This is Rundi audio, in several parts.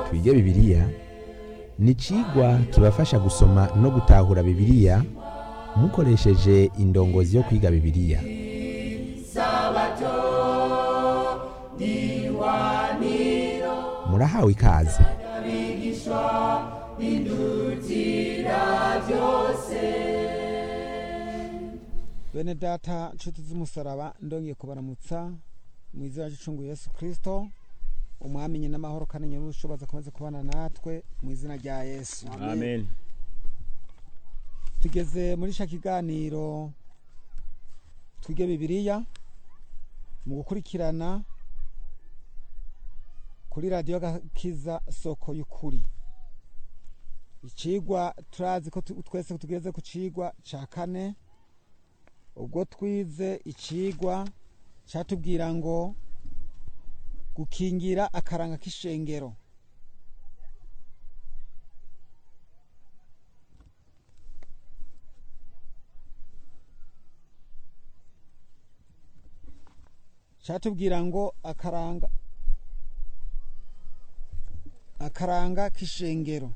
twige bibiliya ni icigwa kibafasha gusoma no gutahura bibiliya mukoresheje indongozi yo kwiga bibiliya murahawe ikaze bene data nshuti z'umusaraba ndongeye kubaramutsa mu izina ry'icungu yesu kirisito umwamenye n'amahoro kandi nyir'ubushobozi akomeze kubana natwe mu izina rya yesu amen tugeze muri sha kiganiro twige bibiliya mu gukurikirana kuri radiyo gakiza soko y'ukuri icigwa turazi ko tu- twese tugeze ku cigwa ca kane ubwo twize icigwa catubwira ngo gukingira akaranga k'ishengero catubwira ngo akaranga akaranga k'ishengero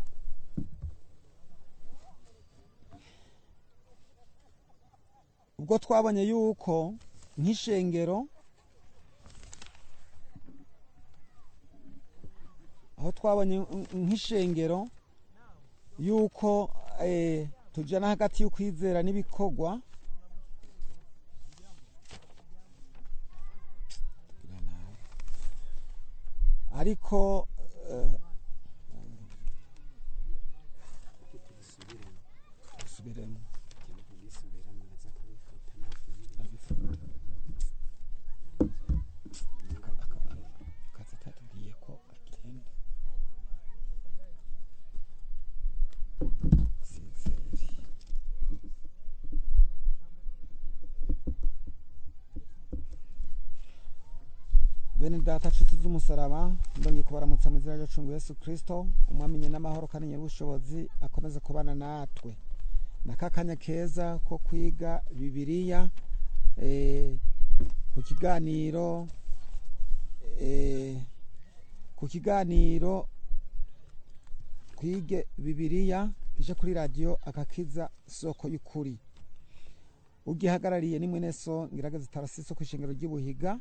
ubwo twabonye yuko nk'ishengero aho twabonye nk- nk'ishengero yuko eh, tujana hagati y'ukwizera n'ibikorwa ariko eh, dusubiremo akazi katubwiye ko agenda sizeri bene data nshuti z'umusaraba ndongeye kubaramutsa mu izina ry'acungu yesu kirisito umwamenye n'amahoro kandi nyir'ubushobozi akomeze kubana natwe naka kanya keza ko kwiga bibiliya eh, ku kiganiro eh, ku kiganiro twige bibiliya kije kuri radiyo akakiza soko y'ukuri ugihagarariye ni mwene so ngirageze tarasiso ku ishengero ry'ibuhiga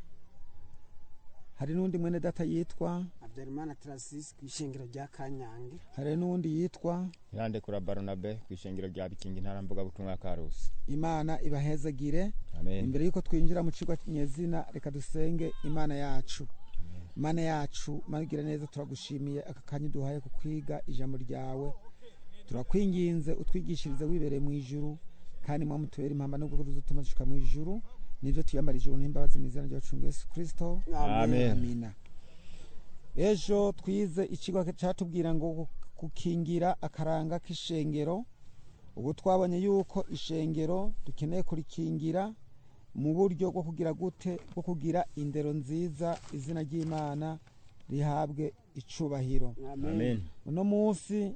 hari n'undi mwene data yitwa habyarimana tarasisi ku ishengero rya kanyange hari n'undi yitwa irandekura baronabe ku ishengero rya bikingi ntara mvugabutumwa karusi imana ibahezagire amen imbere y'uko twinjira mu kigo nyezina reka dusenge imana yacu imana yacu magira neza turagushimiye aka kanya duhaye ku kwiga ijambo ryawe turakwinginze utwigishirize wibereye mu ijuru kandi mwamutubera impamba nubwo tuzutuma dushika mu ijuru nibyo tuyambara ijuru n'imbabazi mu izina ryacu yesu kirisito Amen. amina ejo twize ikigo cyatubwira ngo gukingira akaranga k'ishengero ubu twabonye yuko ishengero dukeneye kurikingira mu buryo bwo kugira gute bwo kugira indero nziza izina ry'imana rihabwe icubahiro amen uno munsi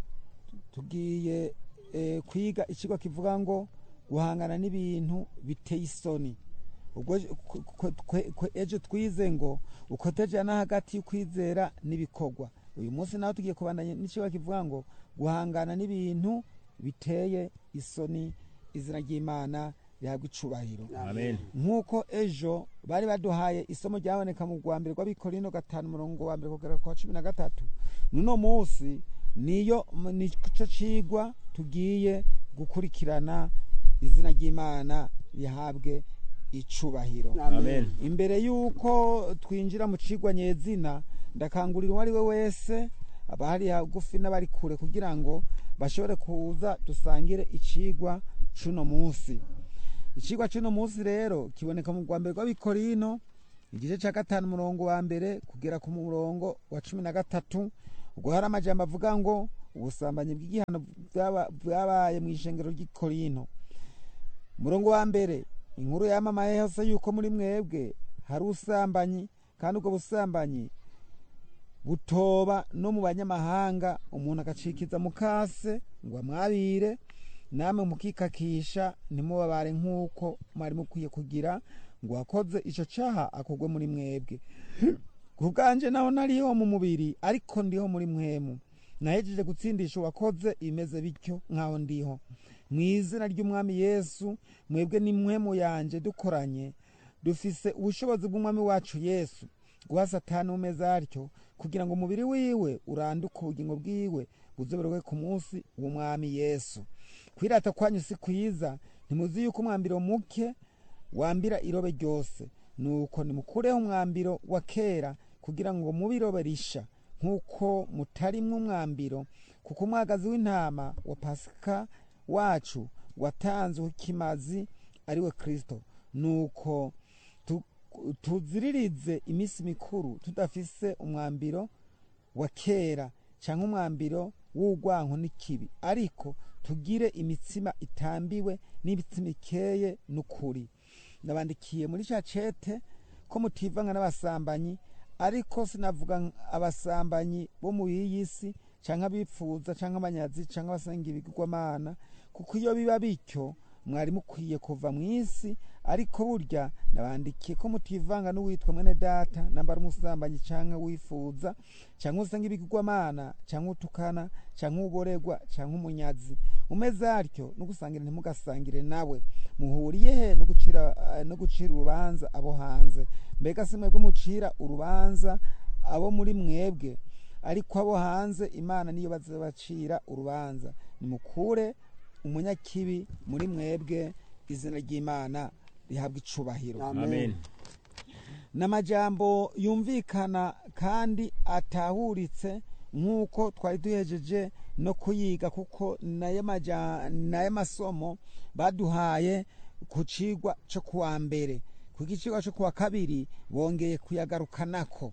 tugiye eh, kwiga ikigo kivuga ngo guhangana n'ibintu biteye isoni ubwo ku- ku- kwe- kwe- ejo twize ngo ukotejana hagati y'ukwizera n'ibikorwa uyu munsi nawe tugiye kubandanya n'ikigo kivuga ngo guhangana n'ibintu biteye isoni izina ry'imana rihabwa icubahiro amen nk'uko ejo bari baduhaye isomo ryaboneka mu rwa mbere rw'abikorino gatanu umurongo wa mbere kugera ku wa cumi na gatatu n'uno munsi niyo nicyo cigwa tugiye gukurikirana izina ry'imana rihabwe icubahiro amen imbere y'uko twinjira mu cigwa nyezina ndakangurira uwo ari we wese abahari hagufi n'abari kure kugira ngo bashobore kuza dusangire icigwa c'uno munsi icigwa c'uno munsi rero kiboneka mu rwa mbere rw'abikorino igice ca gatanu umurongo wa mbere kugera ku murongo wa cumi na gatatu ubwo hari amajambo avuga ngo ubusambanyi bw'igihano bwaba- bwabaye mu ishengero ry'ikorino umurongo wa mbere inkuru yamamaye hose yuko muri mwebwe hari ubusambanyi kandi ubwo busambanyi butoba no mu banyamahanga umuntu agacikiza mu kase ngo amwabire namwe mukikakisha ntimubabare nk'uko mwari mukwiye kugira ngo uwakoze icyo cyaha akugwe muri mwebwe ku bwanje naho nariho mu mubiri ariko ndiho muri mwemu nahejeje gutsindisha uwakoze imeze bityo nk'aho ndiho mu izina ry'umwami yesu mwebwe n'imwemu yanje dukoranye dufise ubushobozi bw'umwami wacu yesu guha satani umeze atyo kugira ngo umubiri wiwe uranduke ubugingo bwiwe buzoberwe ku munsi w'umwami yesu kwirata kwanyu si kwiza ntimuzi yuko umwambiro muke wambira irobe ryose nuko nimukureho umwambiro wa kera kugira ngo mube irobe risha nk'uko mutarimwo umwambiro kuko umwagazi w'intama wa pasika wacu watanzwe kimazi ari we kristo nuko tu- tuziririze iminsi mikuru tudafise umwambiro wa kera cyangwa umwambiro w'urwanko n'ikibi ariko tugire imitsima itambiwe n'imitsima ikeye n'ukuri nabandikiye muri cya cete ko mutivanga n'abasambanyi ariko sinavuga nk- abasambanyi bo mu iyi si cyangwa abipfuza cyangwa abanyazi cyangwa abasenga ibigirwamana kuko iyo biba bityo mwari mukwiye kuva mu isi ariko burya nabandikiye ko mutivanga n'uwitwa mwene data nambara umusambanyi cyangwa wifuza cyangwa usenga ibigirwamana cyangwa utukana cyangwa uboregwa cyangwa umunyazi umeze atyo no gusangira ntimugasangire nawe muhuriye he no gucira eh, no gucira urubanza abo hanze mbega si mwebwe mucira urubanza abo muri mwebwe ariko abo hanze imana niyo bazabacira urubanza nimukure umunyakibi muri mwebwe izina ry'imana rihabwa icubahiro amen n'amajambo yumvikana kandi atahuritse nk'uko twari duhejeje no kuyiga kuko nayo maja- nayo masomo baduhaye ku cigwa cyo kuwa mbere kuko icigwa cyo kuwa kabiri bongeye kuyagarukanako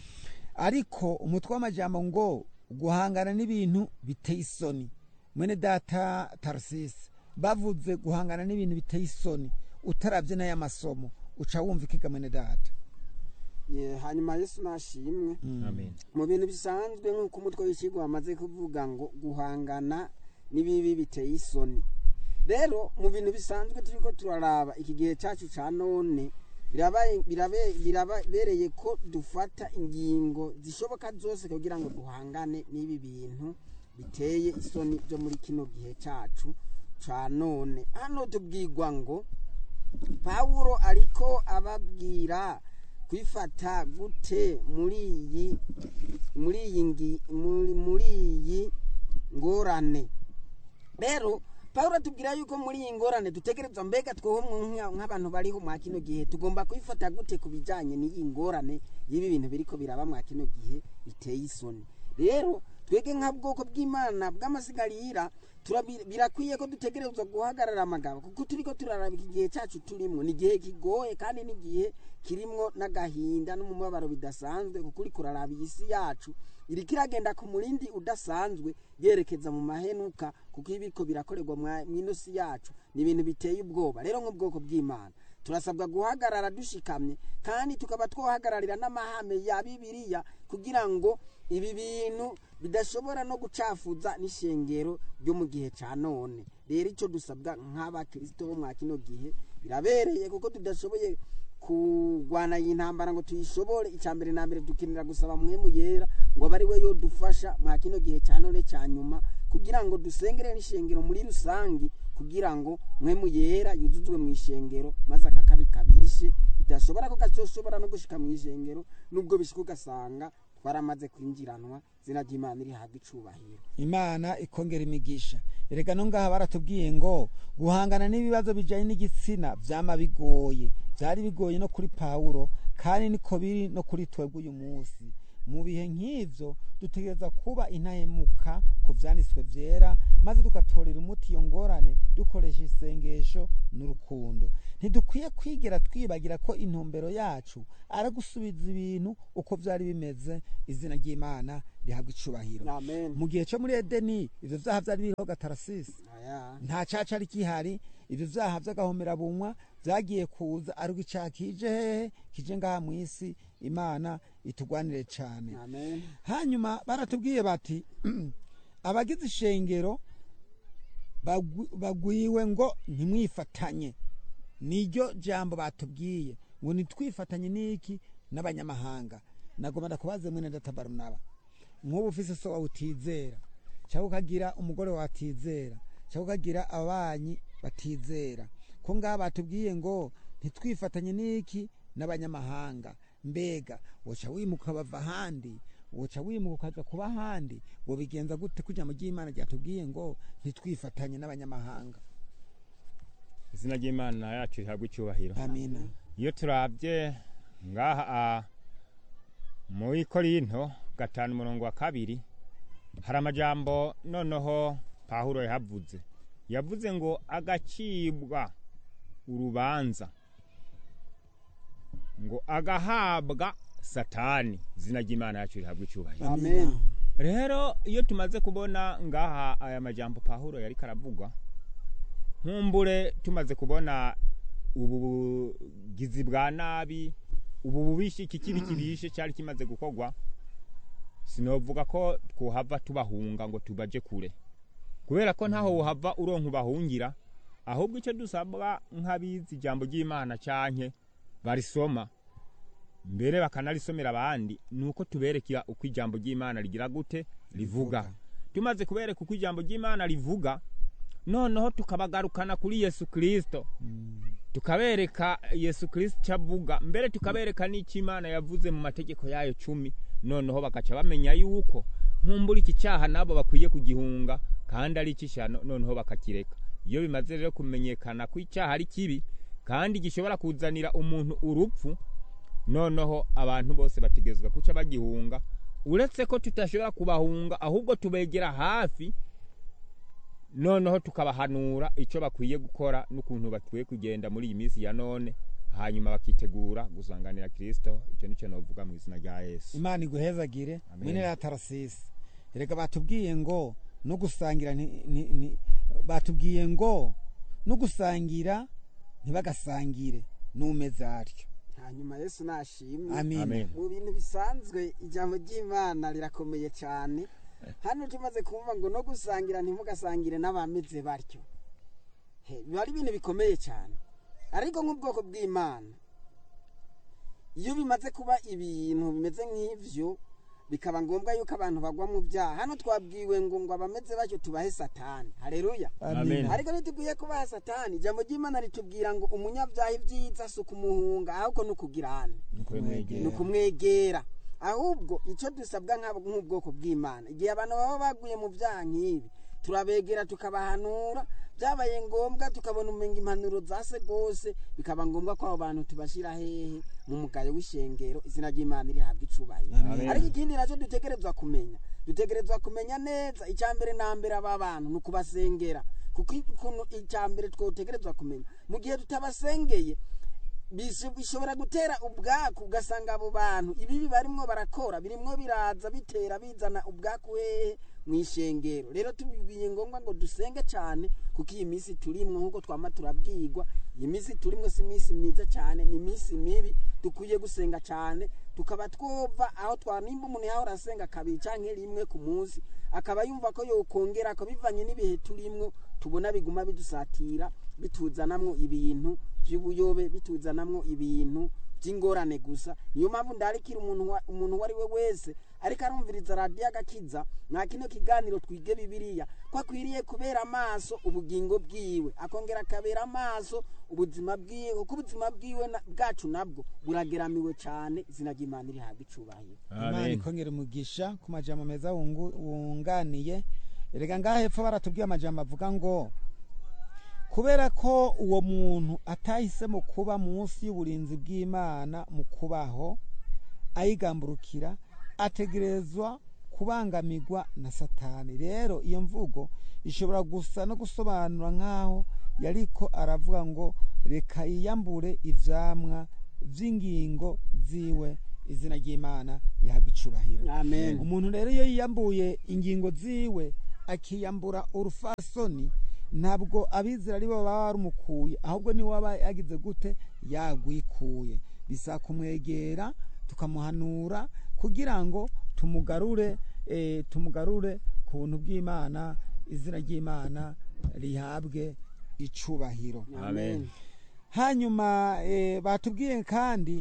ariko umutwe w'amajambo ngo guhangana n'ibintu biteye isoni mwene data tarasisi bavuze guhangana n'ibintu biteye isoni utarabye n'aya masomo uca wumva ikiga mwene data Ye, hanyuma yesu nashimwe amen mu bintu bisanzwe nk'uko umutwe w'ikigo wamaze kuvuga ngo guhangana n'ibibi biteye isoni rero mu bintu bisanzwe turiko turaraba iki gihe cyacu ca none birabaye- birabe- birabereye ko dufata ingingo zishoboka zose kugira ngo duhangane n'ibi bintu biteye isoni byo muri kino gihe cyacu ca none hano tubwirwa ngo pawulo ariko ababwira kwifata gute muri iyi muri iyi ngi- muri muri iyi ngorane rero pawulo atubwira yuko muri iyi ngorane dutegerezwa mbega tweho nka- nk'abantu bariho mwa kino gihe tugomba kwifata gute ku bijyanye n'iyi ngorane y'ibi bintu biriko biraba mwa kino gihe biteye isoni rero twege nka bwoko bw'imana bw'amasigarira turabi- birakwiye ko dutegerezwa guhagarara amagabo kuko turiko turaraba iki gihe cyacu turimo ni igihe kigoye kandi ni igihe kirimwo n'agahinda n'umubabaro bidasanzwe kuko uriko uraraba iyi si yacu iriko iragenda ku murindi udasanzwe yerekeza mu mahenuka kuko ibiko birakorerwa mwa- mw'ino si yacu ni ibintu biteye ubwoba rero nk'ubwoko bw'imana turasabwa guhagarara dushikamye kandi tukaba twohagararira n'amahame ya bibiliya kugira ngo ibi bintu bidashobora no gucafuza n'ishengero ryo mu gihe cya none rero icyo dusabwa nk'abakirisito bo mwa kino gihe birabereye kuko tudashoboye kurwana iyi ntambara ngo tuyishobore icya mbere na mbere dukenera gusaba mwemu yera ngo abe ari we yodufasha mwa kino gihe cya none cya nyuma kugira ngo dusengere n'ishengero muri rusange kugira ngo mwemu yera yuzuzwe mu ishengero maze akakabi kabishe bidashobora ko gazoshobora no gushika mu ishengero nubwo bishika ugasanga twaramaze kwinjiranwa zina ry'imana rihabwa icubahiro imana ikongera imigisha erega no ngaha baratubwiye ngo guhangana n'ibibazo bijyanye n'igitsina byama bigoye byari bigoye no kuri pawulo kandi niko biri no kuri twebwe uyu munsi mu bihe nk'ibyo dutegereza kuba intahemuka ku byanditswe byera maze tugatorera umuti iyo ngorane dukoresha isengesho n'urukundo ntidukwiye kwigera twibagira ko intumbero yacu ari gusubiza ibintu uko byari bimeze izina ry'imana rihabwa icubahiro amen mu gihe cyo muri edeni ibyo byaha byari biriho gatarasisi aya nta caca ari kihari ibyo byaha by'agahomerabunwa byagiye kuza ariko icyaha kije hehe kije ngaha mu isi imana itugwanire cyane amen hanyuma baratubwiye bati abagize ishengero bagwi- bagwiwe ngo ntimwifatanye niryo jambo batubwiye ngo nitwifatanye n'iki n'abanyamahanga nagomba ndakubaze mwene data barunaba nk'ubu ufise so wawe utizera cyangwa ukagira umugore wawe atizera cyangwa ukagira ababanyi batizera ko ngaha batubwiye ngo ntitwifatanye n'iki n'abanyamahanga mbega woca wimuka bava ahandi woca wimuka ukaza kuba ahandi wobigenza gute kugira mu ry'imana ryatubwiye ngo ntitwifatanye n'abanyamahanga izina ry'imana yacu rihabwa icyubahiro amina iyo turabye ngaha a, muri korinto gatanu umurongo wa kabiri hari amajambo noneho pahuro yahavuze yavuze ngo agacibwa urubanza ngo agahabwa satani izina ry'imana yacu rihabwa icyubahiro amen rero iyo tumaze kubona ngaha aya majambo pahuro yari karavuga nkumbure tumaze kubona ubu bugizi bwa nabi ubu bubishi iki kibi kibishe cyari kimaze gukorwa sinovuga ko twohava tubahunga ngo tubaje kure kubera ko ntaho wohava uronka ubahungira ahubwo icyo dusabwa nk'abizi ijambo ry'imana canke barisoma mbere bakanalisomera abandi ni uko tuberekera uko ijambo ry'imana rigira gute rivuga tumaze kubereka uko ijambo ry'imana rivuga noneho tukabagarukana kuri yesu kirisito tukabereka yesu kirisito icyo avuga mbere tukabereka n'icyo imana yavuze mu mategeko yayo cumi noneho bagaca bamenya yuko nkumbura iki cyaha nabo bakwiye kugihunga kandi ari icy'ishyano noneho bakakireka iyo bimaze rero kumenyekana ko icyaha ari kibi kandi gishobora kuzanira umuntu urupfu noneho abantu bose bategezwa kuca bagihunga uretse ko tutashobora kubahunga ahubwo tubegera hafi noneho tukabahanura icyo bakwiye gukora n'ukuntu bakwiye kugenda muri iyi minsi ya none hanyuma bakitegura gusanganira kirisito icyo nicyo navuga mu izina rya yesu imana iguhezagire Amen. mwene ya tarasisi reka batubwiye ngo no gusangira nti- nti- nti- batubwiye ngo no gusangira ntibagasangire n'umeze atyo hanyuma yesu nashimwe amina Amen. mu bintu bisanzwe ijambo ry'imana rirakomeye cyane hano tumaze kumva ngo no gusangira ntimugasangire n'abameze batyo He, biba ari ibintu bikomeye cyane ariko nk'ubwoko bw'imana iyo bimaze kuba ibintu bimeze nk'ivyo bikaba ngombwa yuko abantu bagwa mu byaha hano twabwiwe ngo ngo abameze batyo tubahe satani hareruya Amen. ariko ntitugwiye kubaha satani ijambo ry'imana ritubwira ngo umunyabyaha ibyiza si ukumuhunga ahubwo ni ukugirana ni ukumwegera ahubwo icyo dusabwa nk'abo- nk'ubwoko bw'imana igihe abantu baba baguye mu byaha nk'ibi turabegera tukabahanura byabaye ngombwa tukabona umenga impanuro zase rwose bikaba ngombwa ko abo bantu tubashyira hehe mu mugayo w'ishengero izina ry'imana rihabwa icubahiro Amen. ariko ikindi nacyo dutegerezwa kumenya dutegerezwa kumenya neza icya mbere na mbere aba bantu ni ukubasengera kuko ikuntu icya mbere twotegerezwa kumenya mu gihe tutabasengeye bish- bishobora gutera ubwaku ugasanga abo bantu ibibi barimwo barakora birimwo biraza bitera bizana ubwaku hehe mu ishengero rero tubibwiye ngombwa ngo dusenge cyane kuko iyi minsi turimwo nk'uko twama turabwirwa iyi minsi turimwo si iminsi myiza cyane ni iminsi mibi dukwiye gusenga cyane tukaba twova aho twa nimba umuntu yahora asenga kabiri cyangwa rimwe ku munsi akaba yumva ko yokongera ko bivanye n'ibihe turimwo tubona biguma bidusatira bituzanamwo ibintu by'ubuyobe bituzanamwo ibintu by'ingorane gusa niyo mpamvu ndarikira umuntu wa- umuntu uwo ari we wese ariko arumviriza radiyo agakiza nta kino kiganiro twige bibiliya ko akwiriye kubera amaso ubugingo bwiwe akongera akabera amaso ubuzima bwiwe kuko ubuzima bwiwe na- bwacu nabwo burageramiwe cyane izina ry'imana rihabwa icubahiro imana Amen. ikongera umugisha ku majambo meza wungu- wunganiye erega ngaha hepfo baratubwiye amajambo avuga ngo kubera ko uwo muntu atahisemo kuba munsi y'uburinzi bw'imana mu kubaho ayigamburukira ategerezwa kubangamirwa na satani rero iyo mvugo ishobora gusa no gusobanura nk'aho yariko aravuga ngo reka yiyambure ivyamwa vy'ingingo ziwe izina ry'imana rihabwa icubahiro amen umuntu rero iyo yiyambuye ingingo ziwe akiyambura urufasoni ntabwo abizera ari bo baba barumukuye ahubwo niwe waba yagize gute yagwikuye bisa kumwegera tukamuhanura kugira ngo tumugarure eh, tumugarure ku buntu bw'imana izina ry'imana rihabwe icubahiro Amen. hanyuma eh, batubwiye kandi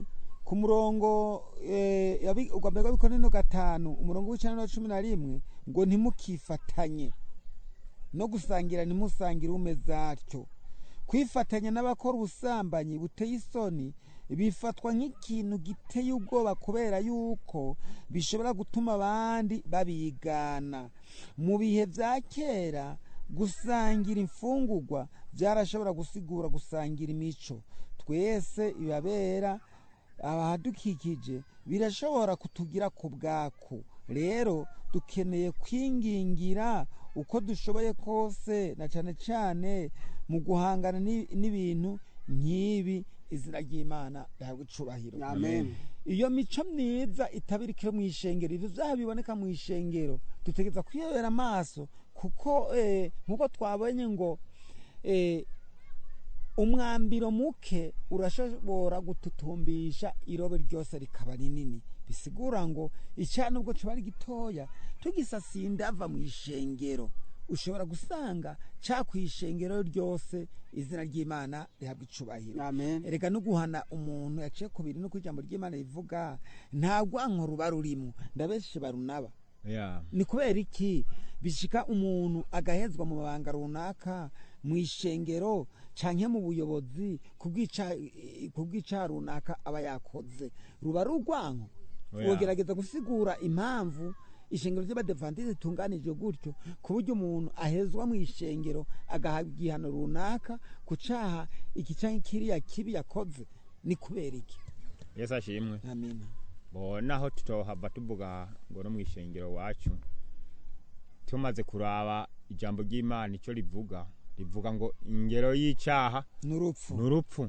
ku murongo eh, yabi- ugwa mbere w'abikorino gatanu umurongo w'icenda na cumi na rimwe ngo ntimukifatanye no gusangira ntimusangire umeze atyo kwifatanya n'abakora ubusambanyi buteye isoni bifatwa nk'ikintu giteye ubwoba kubera yuko bishobora gutuma abandi babigana mu bihe bya kera gusangira imfungurwa byarashobora gusigura gusangira imico twese ibabera abahadukikije birashobora kutugira ku bwaku rero dukeneye kwingingira uko dushoboye kose na cyane cyane mu guhangana n'i- n'ibintu nk'ibi izina ry'imana rihabwa icubahiro amen iyo mico myiza itabirikira mu ishengero ibyo byaha biboneka mu ishengero dutegereza kwiyobera amaso kuko eh, nk'uko twabonye ngo eh, umwambiro muke urashobora gututumbisha irobe ryose rikaba rinini bisigura ngo icyaha nubwo kiba ari gitoya tugisasiye indava mu ishengero ushobora gusanga cya ku ishengero ryose izina ry'imana rihabwa icubahiro amen erega no guhana umuntu yaciye ku bintu nuko ijambo ry'imana rivuga nta rwanko ruba rurimo ndabeshe barunaba yeah. ni kubera iki bishika umuntu agahezwa mu mabanga runaka mu ishengero canke mu buyobozi kubwica kubwica runaka aba yakoze ruba ari urwanko Oya. wogerageza gusigura impamvu ishengero ry'abadevantiste ritunganijwe gutyo ku buryo umuntu ahezwa mu ishengero agahabwa igihano runaka ku caha iki canke kiriya kibi yakoze ni kubera iki yesu ashimwe amina bo naho tutohava tuvuga ngo no mu ishengero wacu tumaze kuraba ijambo ry'imana icyo rivuga rivuga ngo ingero y'icyaha n'urupfu ni urupfu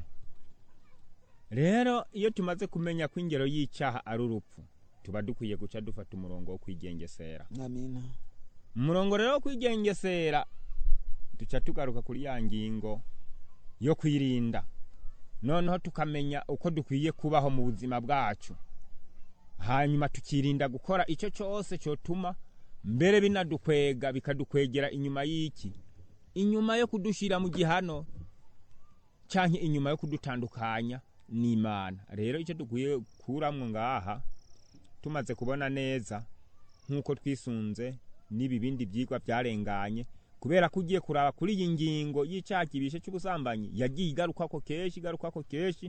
rero iyo tumaze kumenya ko ingero y'icyaha ari urupfu tuba dukwiye guca dufata umurongo wo kwigengesera amina umurongo rero wo kwigengesera duca tugaruka kuri ya ngingo yo kwirinda noneho tukamenya uko dukwiye kubaho mu buzima bwacu hanyuma tukirinda gukora icyo cyose cyotuma mbere binadukwega bikadukwegera inyuma y'iki inyuma yo kudushyira mu gihano cyangwa inyuma yo kudutandukanya n'imana rero icyo dukwiye kuramwo ngaha tumaze kubona neza nk'uko twisunze n'ibi bindi byigwa byarenganye kubera ko ugiye kuraba kuri iyi ngingo y'icyaha kibishe cy'ubusambanyi yagiye igarukako kenshi igarukako kenshi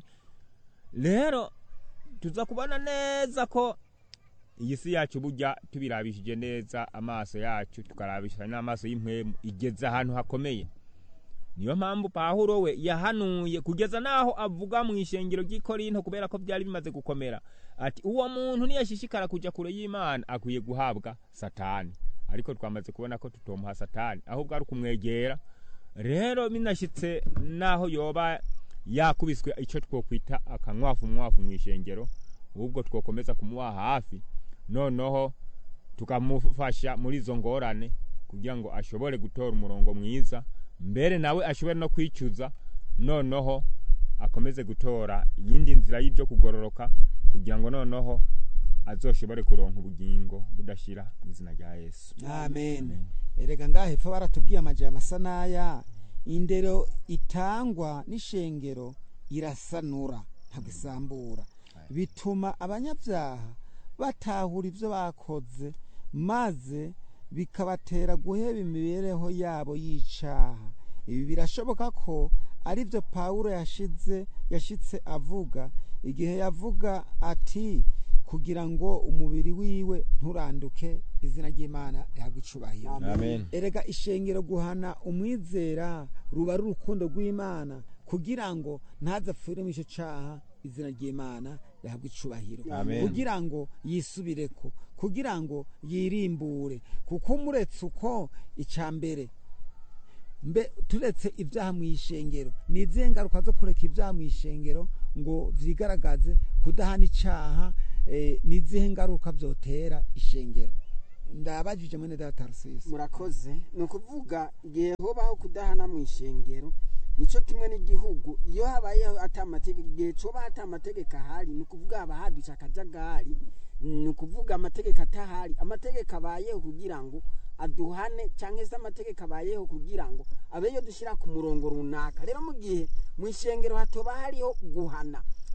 rero tuza kubona neza ko iyi si yacu burya tubirabishije neza amaso yacu tukarabisha n'amaso y'impwemu igeze ahantu hakomeye niyo mpamvu pahuro we yahanuye kugeza n'aho avuga mu ishengero ry'ikorinto kubera ko byari bimaze gukomera ati uwo muntu niyashishikara kujya kure y'imana akwiye guhabwa satani ariko twamaze kubona ko tutomuha satani ahubwo ari ukumwegera rero binashyitse n'aho yoba yakubiswe icyo twokwita akanywafu mwafu mu ishengero ahubwo twokomeza kumuha hafi noneho tukamufasha muri izo ngorane kugira ngo ashobore gutora umurongo mwiza mbere nawe ashobore no kwicuza noneho akomeze gutora iyindi nzira y'ibyo kugororoka kugira ngo noneho azoshobore kuronka ubugingo budashira mu izina rya yesu amen erega ngaha hepfo baratubwiye amajambo asa n'aya indero itangwa n'ishengero irasanura ntabwo isambura bituma abanyabyaha batahura ibyo bakoze maze bikabatera guheba imibereho yabo y'icaha ibi birashoboka ko ari byo pawulo yashize yashitse avuga igihe yavuga ati kugira ngo umubiri wiwe nturanduke izina ry'imana rihabwe icubahiro amen erega ishengero guhana umwizera ruba ari urukundo rw'imana kugira ngo ntazapfire mu icyo caha izina ry'imana rihabwe icubahiro Amen. kugira ngo yisubireko kugira ngo yirimbure kuko umuretse uko icya mbere mbe turetse ibyaha mu ishengero ni izihe ngaruka zo kureka ibyaha mu ishengero ngo vyigaragaze kudahana icaha eh, ni izihe ngaruka vyotera ishengero ndabajije mwene data Tarusisi murakoze ni ukuvuga igihe hobaho kudahana mu ishengero nicyo kimwe n'igihugu iyo habayeho atamategeko igihe coba hata amategeko ahari ni ukuvuga haba hadutse akajagari ni ukuvuga amategeko atahari amategeko abayeho kugira ngo aduhane cyangwa se amategeko abayeho kugira ngo abe yo dushyira ku murongo runaka rero mu gihe mu ishengero hatoba hariho guhana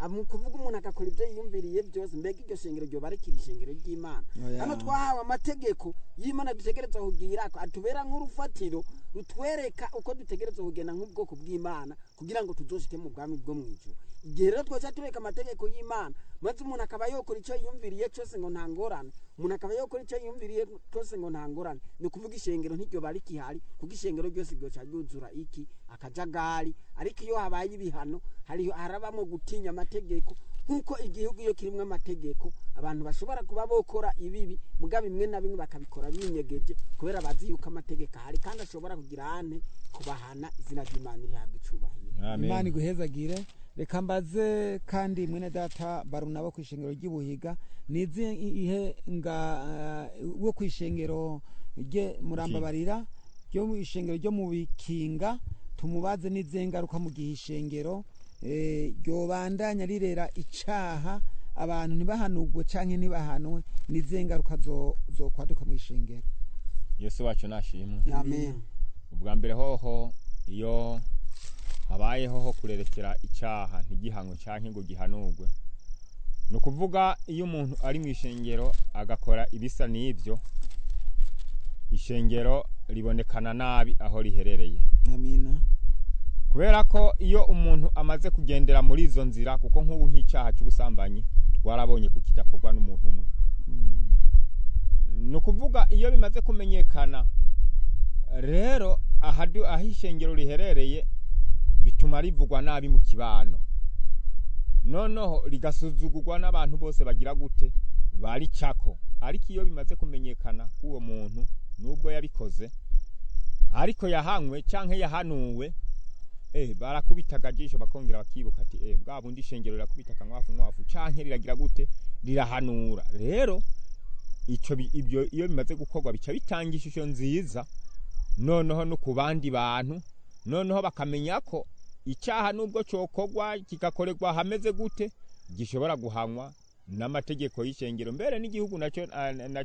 Ah, mu kuvuga umuntu agakora ibyo yiyumviriye byose mbega iryo shengero ryoba rikiri ishengero ry'imana Oya. hano twahawe amategeko y'imana dutegereza kugira ko atubera nk'urufatiro rutwereka uko dutegereza kugenda nk'ubwoko bw'imana kugira ngo tuzoshike mu bwami bwo mu ijuru igihe rero twese tureka amategeko y'imana maze umuntu akaba yokora icyo yiyumviriye cyose ngo nta ngorane umuntu akaba yokora icyo yiyumviriye cyose ngo nta ngorane ni ukuvuga ishengero ntiryoba rikihari kuko ishengero ryose ryoca ryuzura iki akajagari ariko iyo habaye ibihano hariho harabamo gutinya amategeko nk'uko igihugu iyo kirimo amategeko abantu bashobora kuba bokora ibibi muga bimwe na bimwe bakabikora binyegeje kubera bazi yuko amategeko ahari kandi ashobora kugira ane kubahana izina ry'imana rihabwa icubahiro imana iguhezagire reka mbaze kandi mwene data barunabo ku ishengero ry'ibuhiga nizi ihe nga uh, wo ku ishengero rye murambabarira ryo mu ishengero ryo mu bikinga tumubaze n'izihe ngaruka mu gihe ishengero eh, ryobandanya rirera icaha abantu ntibahanugwe canke ntibahanwe n'izihe ngaruka zo- zokwaduka mu ishengero yesu wacu nashimwe amen ubwa mbere hoho iyo habayeho ho kurerekera icyaha ntigihanwe cyangwa ngo gihanurwe ni ukuvuga iyo umuntu ari mu ishengero agakora ibisa n'ibyo ishengero ribonekana nabi aho riherereye amina kubera ko iyo umuntu amaze kugendera muri izo nzira kuko nk'ubu nk'icyaha cy'ubusambanyi twarabonye ko kidakorwa n'umuntu umwe ni ukuvuga iyo bimaze kumenyekana rero ahadu- aho ishengero riherereye bituma rivugwa nabi mu kibano noneho rigasuzugurwa n'abantu bose bagira gute baricako ariko iyo bimaze kumenyekana ko uwo muntu nubwo yabikoze ariko yahanywe cyangwa yahanuwe eh barakubita akajisho bakongera bakibuka ati eh bwa bundi ishengero rirakubita akanwafu nkwafu canke riragira gute rirahanura rero ico bi- ibyo iyo bimaze gukorwa bica bitanga ishusho nziza noneho no ku bandi bantu noneho bakamenya ko icyaha nubwo cokorwa kigakorerwa hameze gute gishobora guhanwa n'amategeko y'ishengero mbere n'igihugu nacyo ah, na